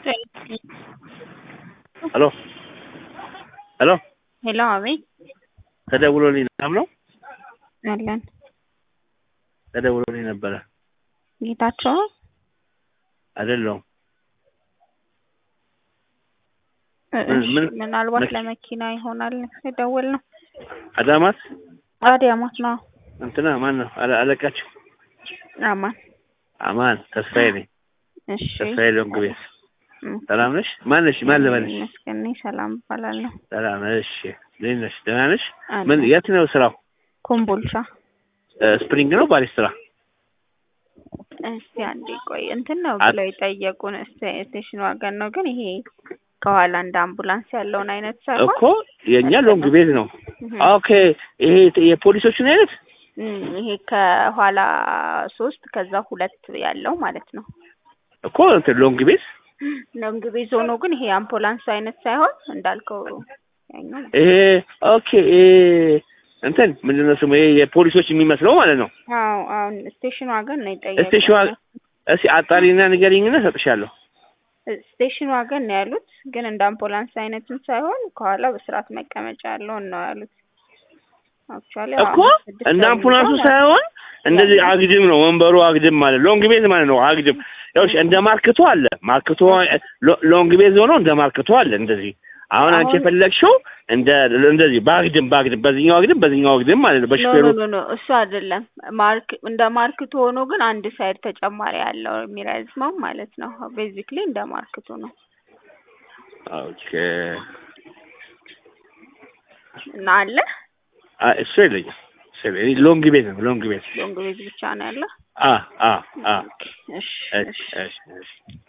ሄሎ ሄሎ ሄሎ፣ አቤት ተደውሎልኝ ሰላም ነው? አለን። ተደውሎልኝ ነበረ። ጌታቸው አይደለሁም። እሺ፣ ምን- ምናልባት መኪ- ለመኪና ይሆናል የደወል ነው። አዳማት አዲያማት ነው። እንትና ማን ነው አለ- አለቃችሁ? አማን። አማን ተስፋዬ ነኝ። እሺ፣ ተስፋዬ ሎንግቤት እም፣ ሰላም ነሽ? ማን ነሽ? ማን ልበልሽ? ይመስገን እኔ ሰላም እባላለሁ። ሰላም እሺ። እንዴት ነሽ? ደህና ነሽ? አለን። ምን የት ነው ስራው? ኮምቦልቻ። እ፣ ስፕሪንግ ነው ባሪስትራ? እስቲ አንዴ ቆይ፣ እንትን ነው አ- ብለው የጠየቁን ስቴ- ስቴሽን ዋገን ነው፣ ግን ይሄ ከኋላ እንደ አምቡላንስ ያለውን አይነት ሳይሆን እኮ የእኛ ሎንግ ቤት ነው። እም፣ ኦኬ ይሄ የፖሊሶቹን አይነት እም፣ ይሄ ከኋላ ሶስት ከዛ ሁለት ያለው ማለት ነው። እኮ እንትን ሎንግ ቤት ሎንግ ቤዝ ሆኖ ግን ይሄ አምቡላንስ አይነት ሳይሆን እንዳልከው ያኛው ነው። ይሄ ኦኬ ይሄ እንትን ምንድን ነው ስሙ? ይሄ የፖሊሶች የሚመስለው ማለት ነው። አዎ አሁን ስቴሽን ዋገን ነው የጠየቁት። ስቴሽን ዋገን- እስኪ አጣሪና ንገሪኝና እሰጥሻለሁ። ስቴሽን ዋገን ነው ያሉት፣ ግን እንደ አምቡላንስ አይነትን ሳይሆን ከኋላ በስርዓት መቀመጫ ያለውን ነው ያሉት። አክቹዋሊ እኮ እንደ አምቡላንሱ ሳይሆን እንደዚህ አግድም ነው ወንበሩ አግድም ማለት ሎንግ ቤዝ ማለት ነው። አግድም ያው እንደ ማርክቶ አለ ማርክቶ ሎ- ሎንግ ቤዝ ሆኖ እንደ ማርክቶ አለ እንደዚህ። አሁን አንቺ አሁን- የፈለግሽው እንደ እንደዚህ በአግድም በአግድም በዚህኛው አግድም በዚህኛው አግድም ማለት ነው። ኖ በሹፌሩ ኖ ኖ እሱ አይደለም። ማርክ እንደ ማርክቶ ሆኖ ግን አንድ ሳይድ ተጨማሪ ያለው የሚረዝመው ማለት ነው። ቤዚክሊ እንደ ማርክቶ ነው ኦኬ እና አለ አ እሱ የለኝም። እሱ የለኝም። ሎንግ ቤዝ ነው ሎንግ ቤዝ ሎንግ ቤዝ ብቻ ነው ያለው። አ አ አ እሺ እሺ እሺ እሺ እሺ